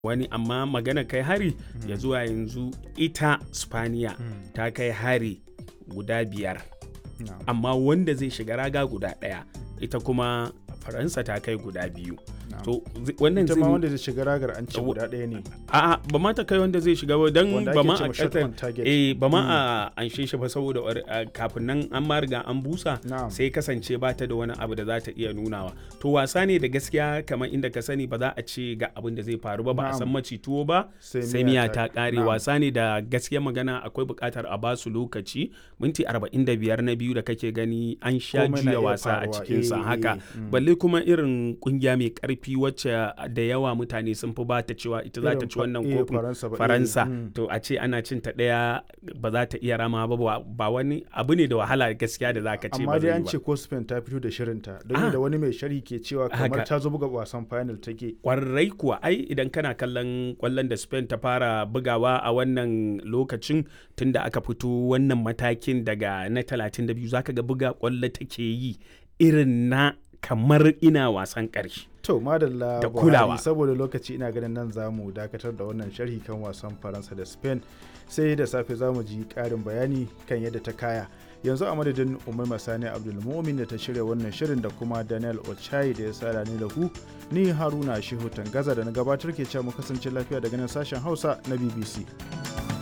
wani amma magana kai hari ya zuwa yanzu ita spaniya ta kai hari guda biyar amma wanda zai shiga raga guda ɗaya ita kuma faransa ta kai guda biyu to wannan ita ma wanda zai shiga ragar an ce guda ɗaya ne a'a ba ma ta kai wanda zai shiga ba dan Wanda ba ake ma ce a ma shot ƙasar on target. eh ba ma a anshe shi ba saboda war- a, kafin nan an ma riga an busa Na'am. sai kasance ba ta da wani abu da za ta iya nunawa to wasa ne da gaskiya kamar inda ka sani ba za a ce ga abin da zai faru ba ba a Na'am. san maci tuwo ba Sai sai miya miya ta- ta kare na'am. wasa ne da gaskiya magana akwai buƙatar a basu lokaci minti 45 na biyu da kake gani an sha Komai na juya iya wasa a faruwa. cikin sa Eh, haka eh, mm. balle kuma irin kungiya mai karfi wacce da yawa mutane sun fi bata cewa ita za ta Irin ci fa- wannan eh, kofin Faransa ba, eh, faransa mm. to a ce ana cin ta ɗaya ba za ta iya rama ba ba- ba wani abu ne da wahala gaskiya da za ka ce amma ba dai zai an yi ce ba ko Spain ta fito da shirinta don Ah. da wani mai sharhi ke cewa kamar Haka. ta zo buga wasan final take kwarai kuwa ai idan kana kallon kwallon da spain ta fara bugawa a wannan lokacin tunda aka fito wannan matakin daga na 32 zaka ga buga kwallo take yi irin na kamar ina wasan ƙarshe to madalla Da Buhari, kulawa. saboda lokaci ina ganin nan za mu dakatar da wannan sharhi kan wasan faransa da spain sai da safe za mu ji karin bayani kan yadda ta kaya yanzu a madadin umar masani abdulmumin da ta shirya wannan shirin da kuma daniel ochai da ya sada ni da ku ni haruna shehu tangaza da na gabatar ke cewa mu kasance lafiya daga nan sashen hausa na bbc